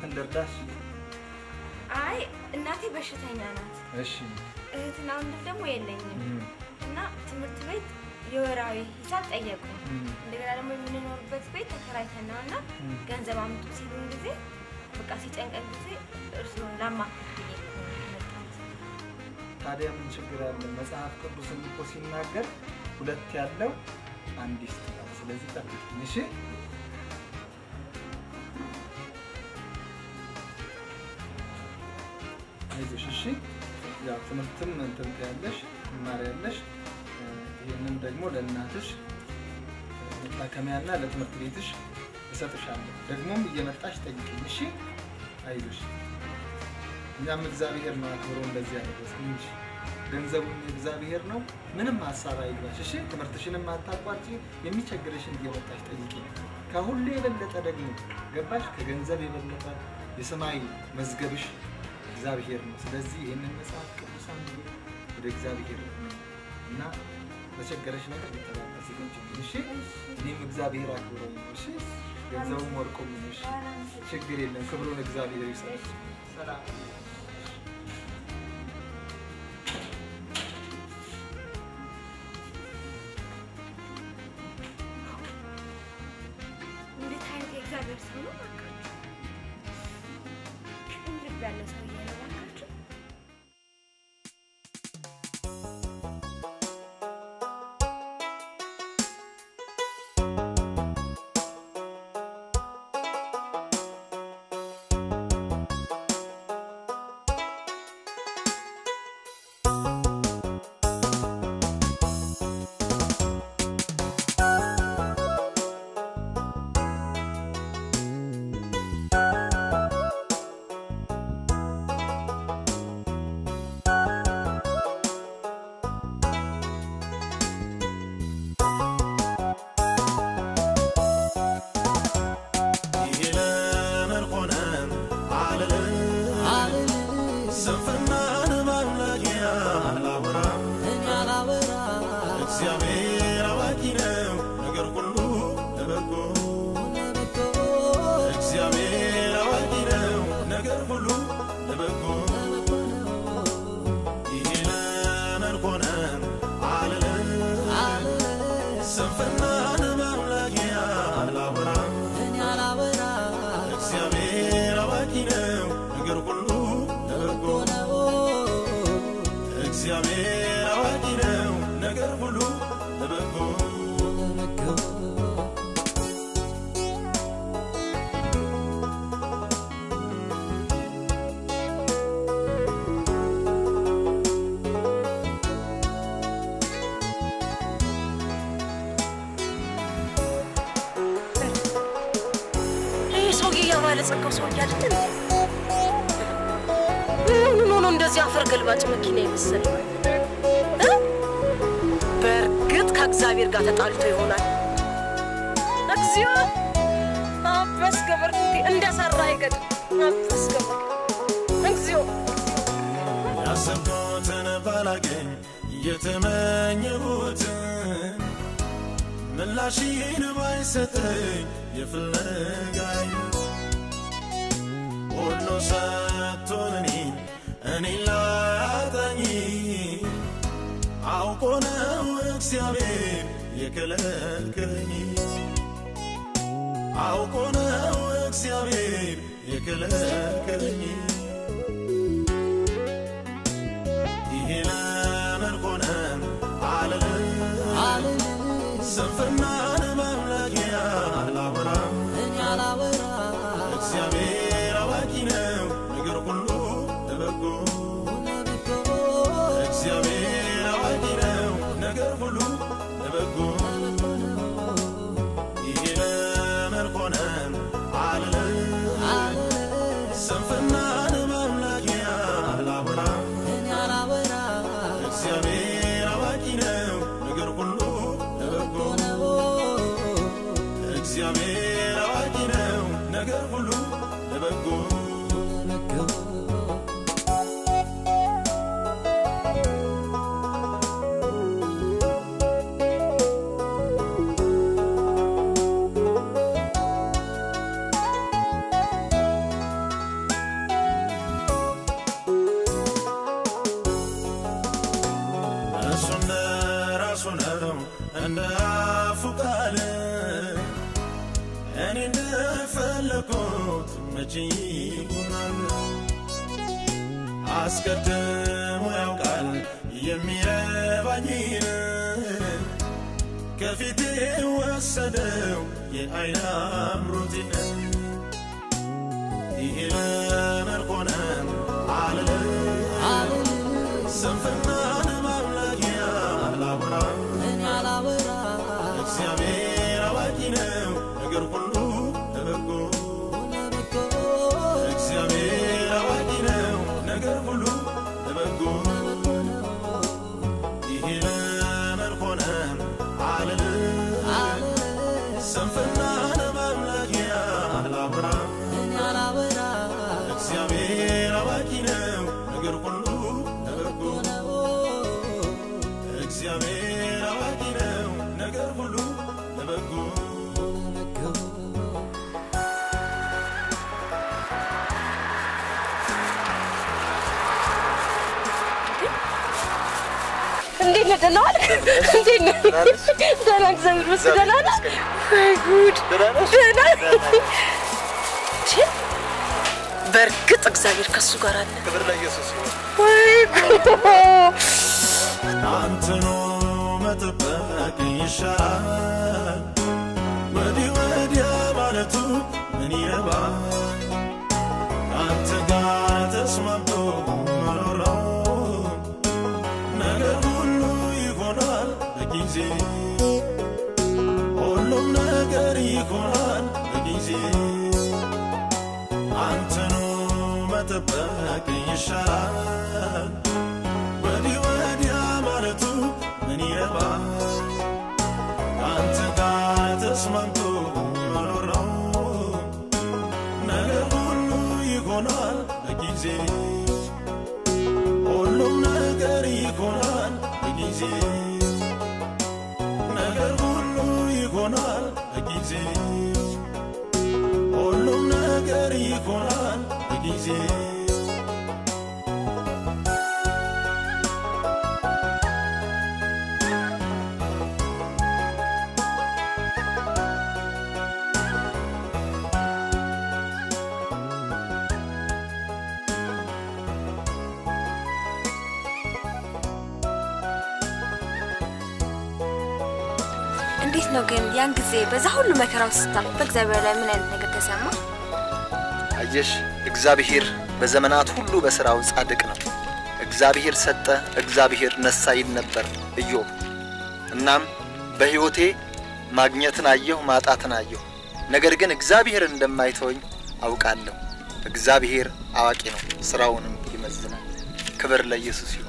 ምን ልርዳሽ? አይ እናቴ በሽተኛ ናት። እሺ እህትና ወንድም ደግሞ የለኝም እም፣ እና ትምህርት ቤት የወራዊ ሂሳብ ጠየቁ። እም፣ እንደገና ደግሞ የምንኖርበት ቤት ተከራይተን ነው እና እም። ገንዘብ አምጡ ሲሉን ጊዜ በቃ ሲጨንቀን ጊዜ እርስዎን ላማክር ብዬ ነው የመጣሁት። ታዲያ ምን ችግር አለ? መጽሐፍ ቅዱስም እኮ ሲናገር ሁለት ያለው አንድ ይስጥላል። ስለዚህ ጠብቂኝ እሺ። አይዞሽ እሺ። ያው ትምህርትም እንትን ትያለሽ ትማሪያለሽ። እ፣ ይህንን ደግሞ ለእናትሽ እ፣ መታከሚያና ለትምህርት ቤትሽ እሰጥሻለሁ። ደግሞም እየመጣሽ ጠይቅኝ እሺ። አይዞሽ እኛም እግዚአብሔር ነው አክብሮ እንደዚህ ያደረሰን እንጂ ገንዘቡም የእግዚአብሔር ነው። ምንም ሀሳብ አይግባሽ እሺ። ትምህርትሽንም አታቋርጪ። የሚቸግርሽን እየመጣሽ ጠይቂ። ከሁሉ የበለጠ ደግሞ ገባሽ፣ ከገንዘብ የበለጠ የሰማይ መዝገብሽ እግዚአብሔር ነው። ስለዚህ ይህንን መጽሐፍ ቅዱስ አንብቢ፣ ወደ እግዚአብሔር ነው እና በቸገረሽ ነገር ሊተባበስ ይችላል እሺ። እኔም እግዚአብሔር አክብሮ ነው እሺ። ገንዘቡም ወርቆም ነው እሺ። ችግር የለም። ክብሩን እግዚአብሔር ይሰጥ። ሰላም እንዴት አይነት የእግዚአብሔር ሰው ነው እባካችሁ! ቅን ልብ ያለው ሰውዬ ነው እባካችሁ። ይሄ ለምን ሆነ አልልም ስንፍናን ማምላኪያ አላወራም እግዚአብሔር አዋቂ ነው ነገር ሁሉ ለበጎ እግዚአብሔር አዋቂ ነው ነገር ሁሉ ለበጎ ይሄ ለምን ሆነ አልልም ስንፍናን ማምላኪያ አላወራም እግዚአብሔር አዋቂ ነው ነገር ሁሉ ለበጎ እግዚአብሔር አዋቂ ነው ነገር ሁሉ ለበጎ ይህ ሰውዬ ያባለጸጋው ሰውዬ አይደል እንዴ? ምን ሆኖ እንደዚህ አፈር ገልባጭ መኪና የመሰለ እ? በእርግጥ ከእግዚአብሔር ጋር ተጣልቶ ይሆናል። እግዚኦ አበስ ገበርኩቴ እንደሰራ አይገድም። አበስ ገበር እግዚኦ ያሰብኩትን ባላገኝ የተመኘሁትን ምላሽን ባይሰጠኝ የፍለጋኝ ሁሉ ሰጥቶን እኔን እኔን ላያጣኝ አውቆ ነው እግዚአብሔር የከለከለኝ አውቆ ነው እግዚአብሔር የከለከለኝ ይሄ ለምን ሆነ አልልም ስንፍናን ማምላኪያ አላወራም እግዚአብሔር አዋቂ ነው ነገር ሁሉ ለበጎ እግዚአብሔር አዋቂ ነው ነገር ሁሉ ለበጎ ይሄ ለምን ሆነ አልልም ስንፍናን ማምላኪያ አላወራም እግዚአብሔር አዋቂ ነው ነገር ሁሉ ለበጎ እግዚአብሔር አዋቂ ነው ነገር ሁሉ ለበጎ መቼ ይሆናል አስቀድሞ ያውቃል የሚረባኝን ከፊቴ ወሰደው የአይን አምሮቴን ይሄ ለምን ሆነ አልልም ስንፍናን ማምላኪያ አላወራ እግዚአብሔር አዋቂ ነው ነገር ሁሉ ለበጎ እግዚአብሔር አዋቂ ነው ነገር ሁሉ ለበጎ ይሄ ለምን ሆነ አልልም ስንፍናን ማምላኪያ አላወራ እግዚአብሔር አዋቂ ነው ነገር ሁሉ ለበጎ እግዚአብሔር አዋቂ ነው ነገር ሁሉ ለበጎ እንዴት ነህ? ደህና ዋልክ? እንዴት ነህ? ደህና እግዚአብሔር ይመስገን። ደህና ነህ? ወይ ጉድ! ደህና ቺ፣ በእርግጥ እግዚአብሔር ከሱ ጋር አለ። ክብር ለኢየሱስ ይሁን። ወይ ጉድ! አንተኑ መጠበቅ ይሻላል ወዲህ ወዲያ ማለቱ ምን ይረባል አንተ ጋር ተስማምቶ መኖር ነው ነገር ሁሉ ይሆናል በጊዜ ሁሉም ነገር ይሆናል በጊዜ አንተኑ መጠበቅ ይሻላል ወዲህ ወዲያ ማለቱ ምን ይረባል አንተ ጋር ተስማምቶ መኖር ነው ነገር ሁሉ ይሆናል በጊዜ ሁሉም ነገር ይሆናል በጊዜ ነገር ሁሉ ይሆናል በጊዜ ሁሉም ነገር ይሆናል በጊዜ እንዴት ነው ግን ያን ጊዜ በዛ ሁሉ መከራ ውስጥ ስታልፍ በእግዚአብሔር ላይ ምን አይነት ነገር ተሰማ? አየሽ፣ እግዚአብሔር በዘመናት ሁሉ በሥራው ጻድቅ ነው። እግዚአብሔር ሰጠ፣ እግዚአብሔር ነሳ ይል ነበር ኢዮብ። እናም በሕይወቴ ማግኘትን አየሁ፣ ማጣትን አየሁ። ነገር ግን እግዚአብሔር እንደማይተወኝ አውቃለሁ። እግዚአብሔር አዋቂ ነው፣ ሥራውንም ይመዝናል። ክብር ለኢየሱስ ይሁን።